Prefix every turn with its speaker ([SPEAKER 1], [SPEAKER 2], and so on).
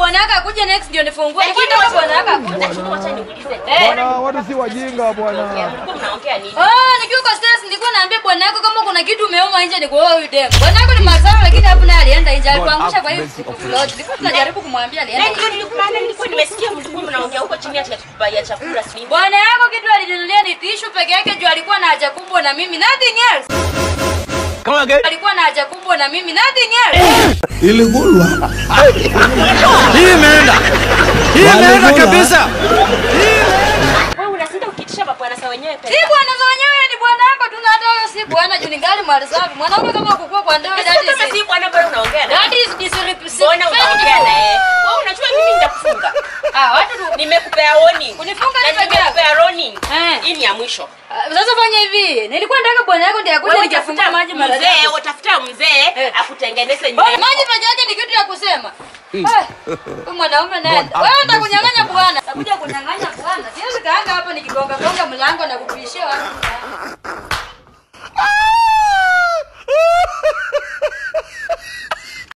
[SPEAKER 1] bwana yako akuje next ndio nifungue.
[SPEAKER 2] Lakini
[SPEAKER 1] Nilikuwa nataka
[SPEAKER 2] wacha-
[SPEAKER 1] bwana yako akuje.
[SPEAKER 2] Lakini wacha niulize.
[SPEAKER 1] Eh.
[SPEAKER 3] Bwana, watu si wajinga bwana.
[SPEAKER 2] Mlikuwa mnaongea nini?
[SPEAKER 1] Ah, nikiwa kwa stress nilikuwa naambia bwana yako kama kuna kitu umeoma nje ni kuoa huyu dem. Bwana yako ni mazao lakini hapo naye alienda nje alikuangusha kwa hiyo. Lord, nilikuwa tunajaribu kumwambia
[SPEAKER 2] Na
[SPEAKER 1] alienda.
[SPEAKER 2] ndio nilikuwa nilikuwa nimesikia mlikuwa mnaongea huko chini ati ya chakula sini.
[SPEAKER 1] Bwana yako kitu alijinunulia ni tishu peke yake juu alikuwa na haja kubwa na mimi nothing else.
[SPEAKER 4] Come again.
[SPEAKER 1] Alikuwa na haja kubwa na mimi nothing else.
[SPEAKER 5] Iligulwa.
[SPEAKER 4] Hii imeenda. Hii imeenda kabisa.
[SPEAKER 2] Wewe unashinda ukitisha mabwana sa wenyewe
[SPEAKER 1] Si
[SPEAKER 2] pesa.
[SPEAKER 1] bwana za wenyewe ni bwana yako tu na hata wewe si bwana juu ningali mali safi. Mwanaume kama kukua kwa ndoa
[SPEAKER 2] Sasa
[SPEAKER 1] that
[SPEAKER 2] kama
[SPEAKER 1] is
[SPEAKER 2] si bwana bado unaongea na.
[SPEAKER 1] that is disrespect.
[SPEAKER 2] Mbona unaongea na yeye? Wewe unajua mimi nitakufunga.
[SPEAKER 1] Ah, watu tu
[SPEAKER 2] Nimekupea warning.
[SPEAKER 1] Unifunga
[SPEAKER 2] Na
[SPEAKER 1] ni peke yako.
[SPEAKER 2] nimekupea warning.
[SPEAKER 1] Eh.
[SPEAKER 2] Hii ni ya mwisho.
[SPEAKER 1] Ah, Sasa fanya hivi. Nilikuwa nataka bwana yako ndiye akuje
[SPEAKER 2] Wewe
[SPEAKER 1] nikafunga
[SPEAKER 2] utafuta
[SPEAKER 1] maji mara
[SPEAKER 2] mzee,
[SPEAKER 1] tatu.
[SPEAKER 2] utafuta mzee
[SPEAKER 1] Eh.
[SPEAKER 2] akutengeneze
[SPEAKER 1] Bwana,
[SPEAKER 2] nywele.
[SPEAKER 1] maji peke yake ni kitu ya kusema. Eh, Huyu mwanaume naye. Wewe utakunyang'anya bwana. Utakuja kunyang'anya bwana. Siwezi kaanga hapa nikigonga gonga mlango na kupishia watu.